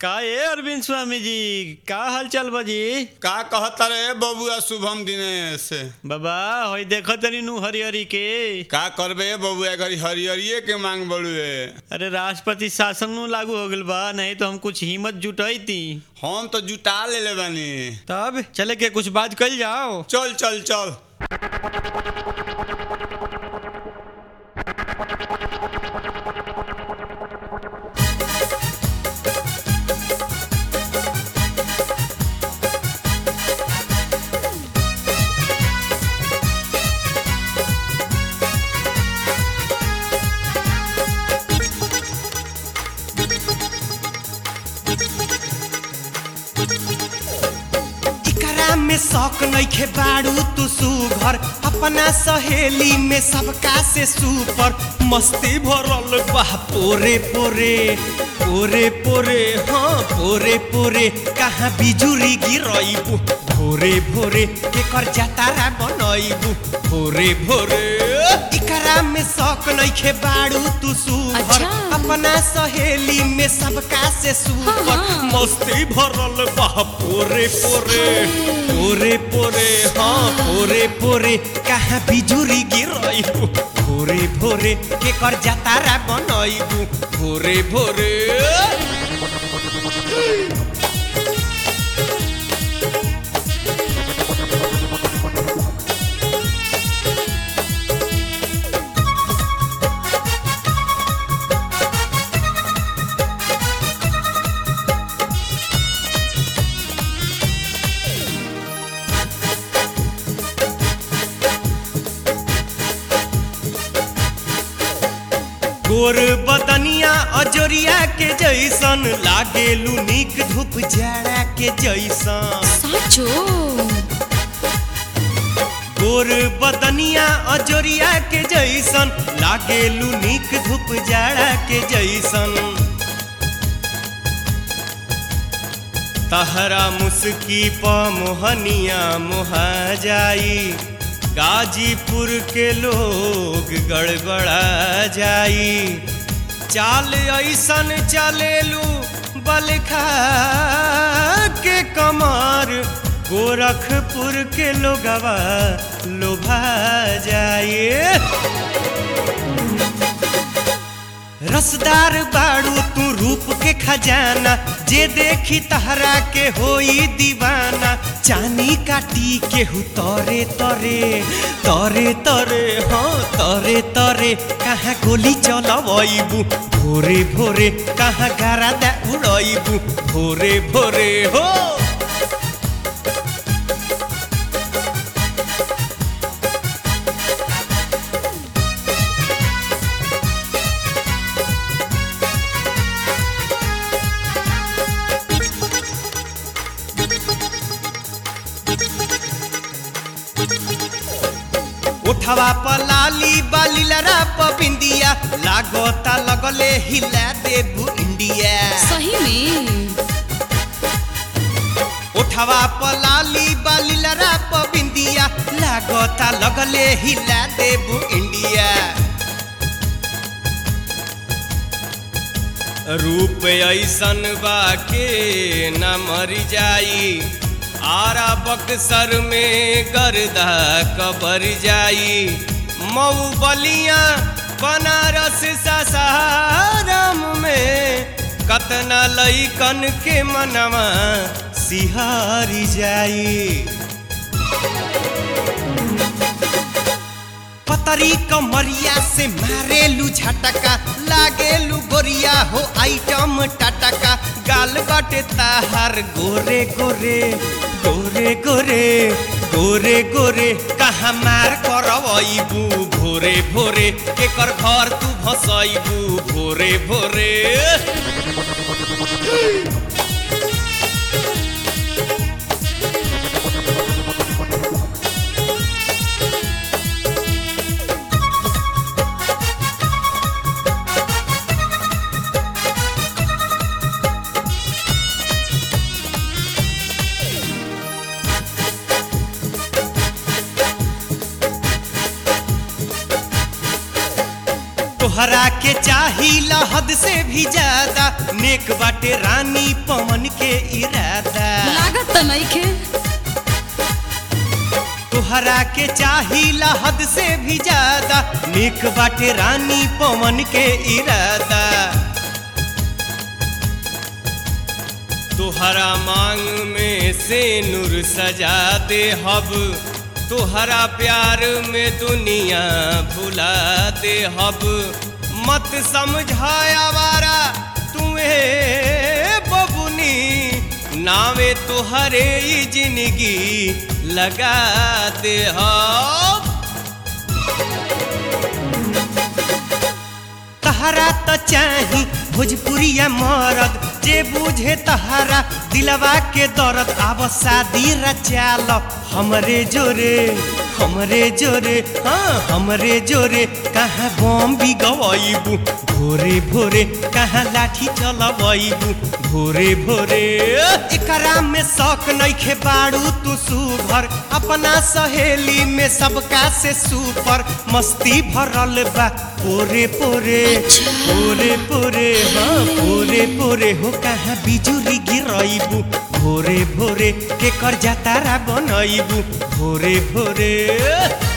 का ए अरविंद स्वामी जी का हाल चाल बाजी का कहता रे बबुआ शुभम दिनेश बाबा होई देखो तनी नु हरी हरी के का करबे बबुआ घरी हरियरिये के मांग बड़ुए अरे राष्ट्रपति शासन नु लागू हो गइल बा नहीं तो हम कुछ हिम्मत जुटाई थी हम तो जुटा ले ले बानी तब चले के कुछ बात कल जाओ चल चल चल इकरा में शौक नइखे बाड़ू तू सुघर अपना सहेली में सबका से सुपर मस्ती भरल बा पोरे पोरे पोरे पोरे हाँ पोरे पोरे कहाँ बिजुरी गिरइबू भोरे भोरे केकर जातारा बनइबू भोरे भोरे इकरा में शौक नइखे बाड़ू तू सुघर अच्छा। अपना सहेली में सबका से सुपर हाँ, हाँ। मस्ती भरल बा पोरे पोरे पोरे पोरे हाँ पोरे पोरे कहाँ बिजुरी गिरइबू भोरे भोरे के कर जातारा बनइबू भोरे भोरे गोर बदनिया अजोरिया के जैसन लागेलू निक धूप जाड़ा के जैसन साचो गोर बदनिया अजोरिया के जैसन लागेलू निक धूप जाड़ा के जैसन तहरा मुस्की प मोहनिया मोहा जाई गाजीपुर के लोग गड़बड़ा जाई चाल ऐसन चलेलू बलखा के कमर गोरखपुर के लोगवा लोभा जाए रसदार बाड़ू तू रूप के खजाना जे देखी तहरा के होई दीवाना चानी काटी के हु तरे तरे तरे तरे हाँ तरे तरे कहाँ गोली चलबू भोरे भोरे कहाँ गारा दा उड़बू भोरे भोरे हो उठवा पलाली बालीलरा पबिंदिया लागोता लगले हिला देबू इंडिया सही में उठवा पलाली बालीलरा पबिंदिया लागोता लगले हिला देबू इंडिया रूप ऐसन बा के न मरी जाई आरा बक्सर में गर्दा कबर जाई मऊ बलिया बनारस सासाराम में कतना लईकन के मनवा सिहारी जाई पतरी कमरिया से मारेलू झटका लागेलू गोरिया हो आइटम टटका गाल बाटे ताहार गोरे गोरे गोरे गोरे गोरे गोरे कहाँ मार करबू भोरे भोरे केकर घर तू भसैबू भोरे भोरे तोहरा के चाहिला हद से भी ज्यादा नेक बाटे रानी पवन के इरादा लागत त नइखे तोहरा के चाहिला हद से भी ज्यादा नेक बाटे रानी पवन के इरादा तोहरा मांग में से नूर सजा दे हब तोहरा प्यार में दुनिया भुला दे हब मत समझाया वारा तुम्हें बबुनी नावे तोहरे ही जिंदगी लगा दे हब तहरा त चाही भोजपुरिया मरद जे बुझे तहरा दिलवा के दर्द आब शादी रचाल हमरे जोरे हमरे जोरे हाँ हमरे जोरे कहाँ बम भी गवाइबू भोरे भोरे कहाँ लाठी चलबू भोरे भोरे एकरा में शौक नइखे बाड़ू तू सुभर अपना सहेली में सबका से सुपर मस्ती भरल बा पोरे पोरे पोरे पोरे हाँ पोरे पोरे हो कहाँ बिजुली गिरइबू भोरे भोरे के कर जातारा बनइबू भोरे भोरे